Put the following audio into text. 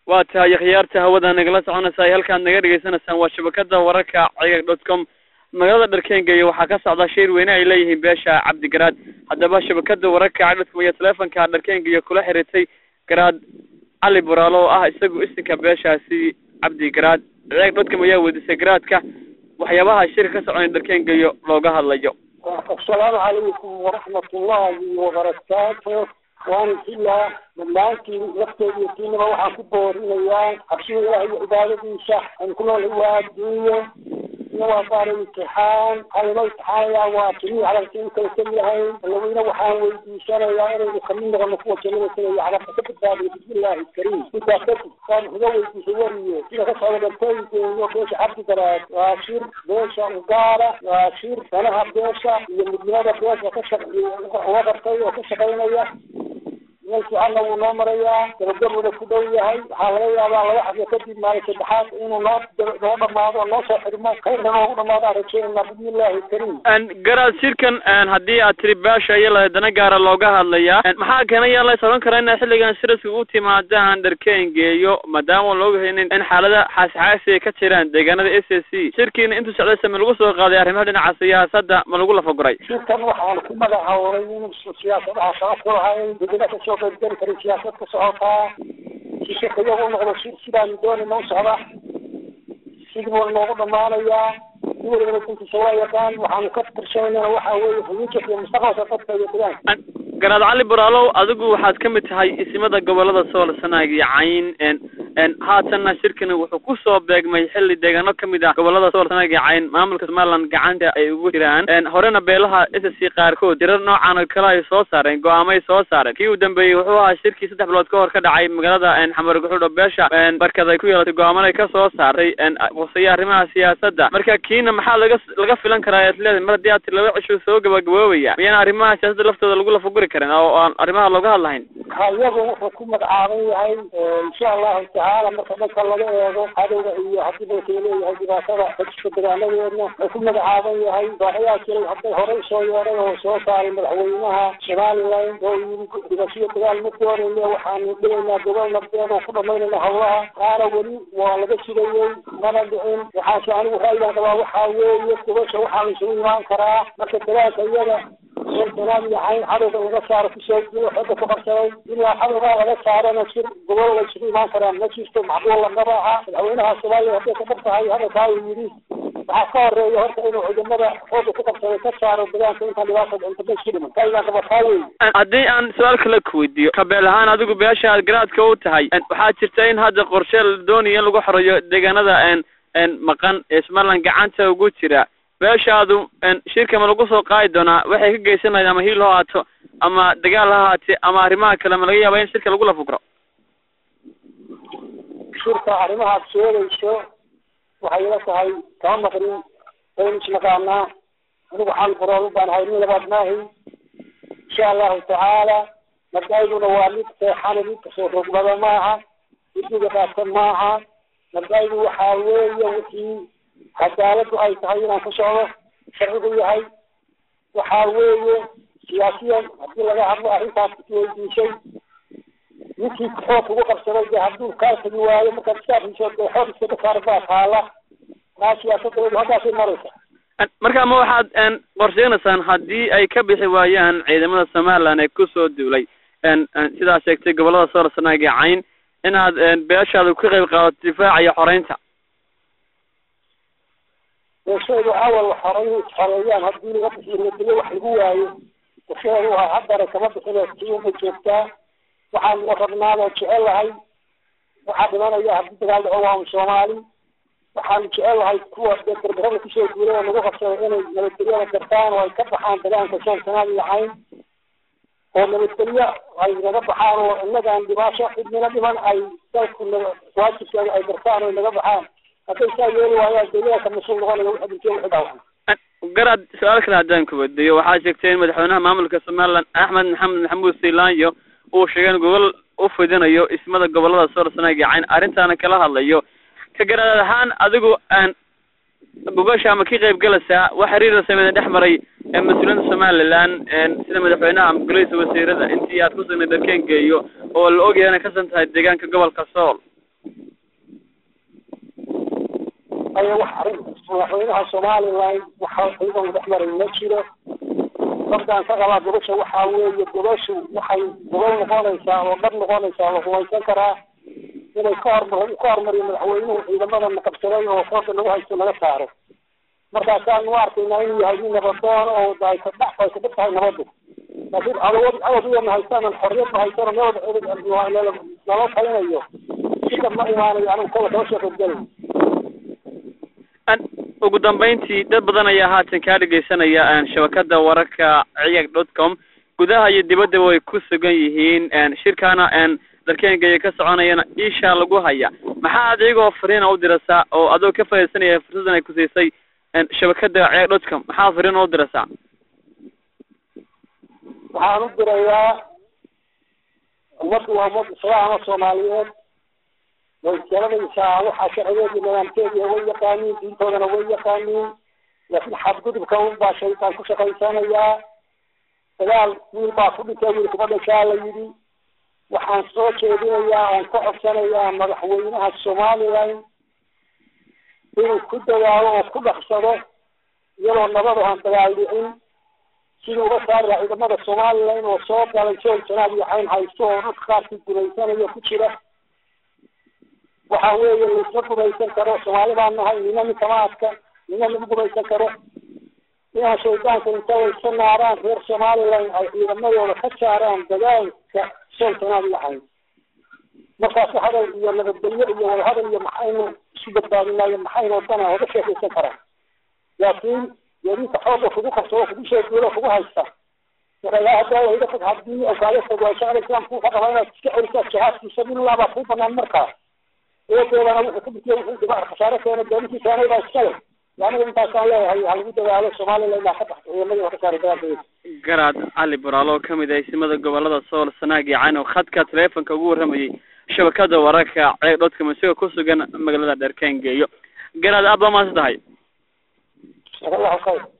waa tahay khiyaarta hawada nagala soconaysaa halkaad naga dhegeysanaysaan waa shabakada wararka cigag dot com magaalada dharkeengeeya waxaa ka socda shir weyne ay leeyihiin beesha cabdigaraad haddaba shabakada wararka cigag dot com iyo teleefonka dharkeengeeya kula xiriirtay garaad cali buraalo oo ah isagu isinka beeshaasi cabdigaraad cigag dot com ayaa weydiisay garaadka waxyaabaha shirka ka soconay dharkeengeeyo looga hadlayo asalaamu calaykum waraxmatullaahi wabarakaatu waan filaa dhammaantiin lafteeda iyo tiinaba waxaan ku boorinayaa cabsida ilaah iyo cibaadadiisa aan ku nool waa adduunyo ina waa baara imtixaan halma imtixaanayaa waa jamiic calalka in kala tegi lahayn allaweyne waxaan weydiisanayaa inaynu kamid noqono kuwa jannada tegaya calabka ka badbaadiyo bismillaahi kariim intaa kadib waan uga weydiisay wariye sida ka socda dhartooyinkeeyo beesha cabdigaraad waa shir beesha ugaala waa shir danaha beesha iyo midnimada beesha ka shaq uga qabtay oo ka shaqaynaya meel fiicanna wuu noo marayaa gabagabuna ku dhow yahay waxaa laga yaabaa laba xabyo kadib maalin saddexaad inuu noo noo dhamaado oo noo soo xidhmo kayrna noogu dhamaado aan rajeynayna bismillaahi kariim garaad shirkan haddii aad tiri beesha iyo lahadana gaara looga hadlayaa maxaa keena yaa la soran karaa inaad xilligan siraska u timaadaan dharkeengeeyo maadaama looga haynin in xaalada xaasixaasi ay ka jiraan deegaanada s a c shirkiina intuu socdaysa ma lagu soo qaaday arrimaha dhinaca siyaasadda ma lagu lafaguray shirkan waxaan ku magacaabay in siyaasadaha shaqo ku lahayn degana kasoo qaybgeli karin siyaasad ka socotaa si shirka iyagu noqdo shir sidaanu doonayna u socda sidii buu noogu dhamaanayaa si walibana duntiisa waa yaqaan waxaanu ka tirsanaynana waxa weeye fuujarka iyo mustaqbalka dadka iyo deegaanka garaad cali buraalow adigu waxaad ka mid tahay isimada gobolada sool sanaag iyo cayn haatanna shirkani wuxuu kusoo beegmay xilli deegaano kamid ah gobolada sool sanaag iyo cayn maamulka somaliland gacanta ay ugu jiraan horena beelaha s c qaarkood jirar noocan oo kale ay soo saareen go-aamay soo saareen kii u dambeeyey wuxuu ahaa shirkii saddex bilood ka hor ka dhacay magaalada xamar guxuudho beesha barkad ay ku yeelatay go-aaman ay ka soo saartay quseeya arrimaha siyaasadda marka kiina maxaa laga laga filan karaa ad leedahay mar haddii aad tir laba cisho soo gabagaboobaya miyaan arrimaha siyaasadda laftooda lagu lafaguri karin oo aan arrimaha looga hadlahayn iyagu wuxuu ku magacaaban yahay insha allahu tacaala marka dhanka laga eego cadowga iyo haddii dalka leeyahay dhibaatada xajka degaanadeedna wuxuu ku magacaaban yahay baahayaa jiray hadday horey soo yeeray oo soo saaray madaxweynaha somaliland oo yiri dhibashiyo dagaal ma doonayne waxaanu dhigaynaa gobol nabdeed oo ku dhamaynayna howlaha qaana weli waa laga sugayey mana dhicin waxaase anigu ra'yigan qabaa waxaa weeye gobasha waxaa la isugu imaan karaa marka dagaalka iyada danaad iyo cayn cadowga laga saaro kusoo jiro xooga ku qabsaday ilaa cadowgaa laga saarana shir gobol la isugu imaan karaan ma jirto macquul lagaba aha madaxweynaha soomaaliya hadday ka dhab tahay hadalkaa uu yidhi waxaa ka horeeya horta inuu ciidamada xooga ku qabsaday ka saaro degaanka intaan dhibaata dhinta ma isku dhiman ra'yigaan qaba taa wey haddii aan su-aal kale ku weydiiyo kabeel ahaan adigu beesha aad garaadka u tahay waxaa jirta in hadda qorshe la doonayo in lagu xoreeyo deegaanada maqan ee somaliland gacanta ugu jira beeshaadu shirka ma lagu soo qaadi doonaa waxay ka geysan lahayd ama hiil ha haato ama dagaal ha haate ama arrimaha kale ma laga yaaba in shirka lagu lafugro shirka arrimahaad sheegayso waxay ila tahay kama maqrin waynu isnaqaanaa anigu xal barool baan ahay nin labaad maahi insha allahu tacaala mardayduna waa mid seexana mid kasoo rogbada maaha midiga dhaafsan maaha mardaydu waxaa weeye wixii cadaaladu ay tahay inaan ku socdo sharcigu yahay waxaa weeye siyaasiyan haddii laga hadlo arrintaas isweydiisay ninkii xoog ugu qabsaday dee hadduu kaa tagi waayo markaad iskaafiso dee xoog iskaga saar baa taala maa siyaasadoodu halkaasay maraysa marka ma waxaad qorsheynaysaan haddii ay ka bixi waayaan ciidamada somaliland ee kusoo duulay sidaa sheegtay gobolada sool sanaag iyo cayn inaad beeshaada ka qayb qaadato difaaca iyo xoreynta beeshaydu awal xoray xoreeyaan haddii laga bixiyo nabadgelyo wax lagu waayo qorshaheedu waa haddana kama bixinoo tiuma joogtaa waxaanu rabnaadoo jecelahay waxaa dhimanaya haddii dagaal dhaco waa soomaali waxaanu jecelahay kuwa dee gargarada kusoo guuray oo lagu qabsaday inay nabadgelyada gartaan oo ay ka baxaan dagaanka sool sanaad iyo cayn oo nabadgelyo ay naga baxaan oo innagaan dhibaasho cidnina dhiman ay dalku waajibkeeda ay gartaan oo naga baxaan hadday saa yeeli waayaan deegaanka mas-uul noqonaya wixii dhintay wixii dhaawacan garaad su-aal kale haddaan ku weydiiyo waxaa sheegtay in madaxweynaha maamulka somaliland axmed maxamed maxamuud siilaanyo uu sheegay in gobol u fidinayo ismada gobolada sool sanaag iyo cayn arrintaana kala hadlayo ka garaad ahaan adigu aan gogasha ma ka qayb galaysaa wax xiriir sameeda dhex maray mas-uuliyiinta somaliland sida madaxweynaha ama golihiisa wasiirada intii aad ku sugnay darkeengeeyo oo la ogyahay inay kasan tahay deegaanka gobolka sool aya wax arrin madaxweynaha somaliland waxa ciidan dhex maray ma jiro dadkaan ka qabaa gobasha waxaa weeye gobashu waxay gobol noqonaysaa oo dhab noqonaysaa la rumaysan karaa inay ka hormar ka hormariyo madaxweynuhu ciidamadan qabsaday oo fooda lagu haysto laga saaro markaasaan u arkaynaa inuu yahay nin nabadoon oo ay ka dhex ay ka dhib tahay nabadu laakiin cawad cawad uyana haystaan xorriyad ma haystaan meel nala talinayo sida ma imaanayo anigu kola kala soo qaybgalay ugu dambeyntii dad badan ayaa haatan kaa dhegeysanaya shabakada wararka ciyag dot com gudaha iyo dibaddaba way ku sugan yihiin shirkaana dalkeengaya ka soconayana ishaa lagu haya maxaa ad iyagoo fariina u dirasaa oo adoo ka faaidaysanaya fursadan ay ku siisay shabakada ciyag dot com maxaa fariin u dirasaa waxaan u dirayaa ummaddu waa ummad islaama soomaaliyeed way garanaysaa waxaa sharcigeedi nidaamkeediia way yaqaaniin diintoodana way yaqaaniin laakiin xadgudubka un baa shaytaan ku shaqaysanayaa dagaal wiil baa ku dhintay wiil kuma dhashaa la yidhi waxaan soo jeedinayaa oon ka codsanayaa madaxweynaha somaliland inuu ku dadaalo oo ku dhaqsado iyadoo nabad aan dagaal dhicin sidii uga saari lahaa ciidamada somaliland oo soo galay sool janaab iyo cayn haysto oo dadka qaarkii gumaysanayo ku jira waxa weeye laisma gumaysan karo soomaali baan nahay nina ninkama adka nina lagu gumaysan karo inaan shaydaanka inta waysa naaraan reer somaliland ay ciidamadooda ka saaraan dagaalka sool janaab iyo cayn markaas hadal iyo nabadgelyo iyo wadahadal iyo maxaynu isu badbaadinayo maxaynu dana oga sheekaysan karaan laakiin yadinka xooga kugu qabsado kugu sheeguulo kugu haysta hadda fog hadii okaada fog waa shacab islaamku wuxuu qabaa inaad iska celisaa jihaadkiisa billah baa kuu banaan markaa eedeedana wuxuu ku bitiye wuxuu dhibac khasaare keena dowladii keenay baa iskale aniga intaasaan leeyahay ha lagu dadaalo somaliland baa ka baxda ciidamadii waa ka saaray dagaalkeeda garaad cali baraalo oo kamid ah isimada gobolada sool sanaag iyo cayn oo khadka taleefonka ugu warramayay shabakada wararka ceeg dhodkam isagoo ku sugan magaalada dherkeen geeyo garaad aad baa maadsan tahay jazakallahu khayr